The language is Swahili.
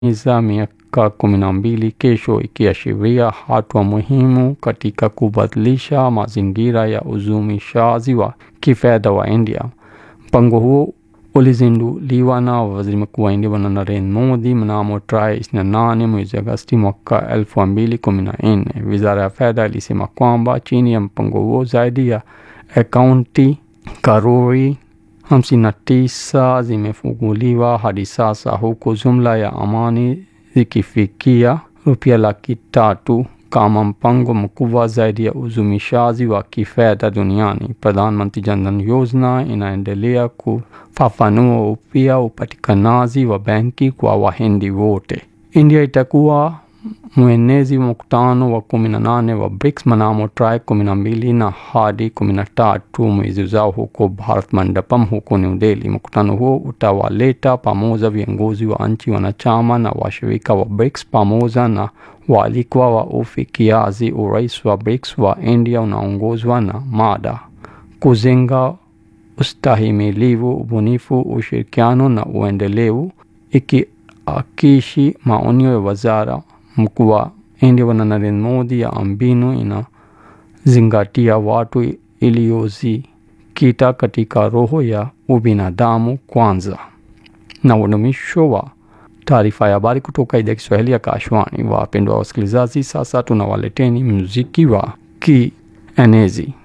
za miaka kumi na mbili kesho ikiashiria hatua muhimu katika kubadilisha mazingira ya uzumishaji wa kifedha wa India. Mpango huo ulizinduliwa na waziri mkuu wa India Bwana Narendra Modi mnamo tarehe 28 mwezi Agosti mwaka 2014. Wizara ya fedha ilisema kwamba chini ya mpango huo zaidi ya akaunti karori 59 zimefunguliwa hadi sasa huku jumla ya amani zikifikia rupia laki tatu kama mpango mkubwa zaidi ya uzumishaji wa kifedha duniani. Pradhan Mantri Jan Dhan Yojana inaendelea kufafanua upya upatikanaji wa benki kwa Wahindi wote. India itakuwa mwenezi wa mkutano wa kumi na nane wa BRICS mnamo tarehe kumi na mbili na hadi kumi na tatu mwezi ujao huko Bharat Mandapam huko New Delhi. Mkutano huo utawaleta pamoja viongozi wa nchi wanachama na washirika wa BRICS pamoja na waalikwa wa ufikiaji. Urais wa BRICS wa India unaongozwa na mada kujenga ustahimilivu, ubunifu, ushirikiano na uendelevu, ikiakishi maonyo ya wazara mkuu wa India Bwana Narendra Modi ya mbinu inazingatia watu iliyozikita katika roho ya ubinadamu kwanza. Na udumisho wa taarifa ya habari kutoka idhaa ya Kiswahili ya Kashwani. Wapendwa wasikilizaji, sasa tunawaleteni muziki wa kienezi.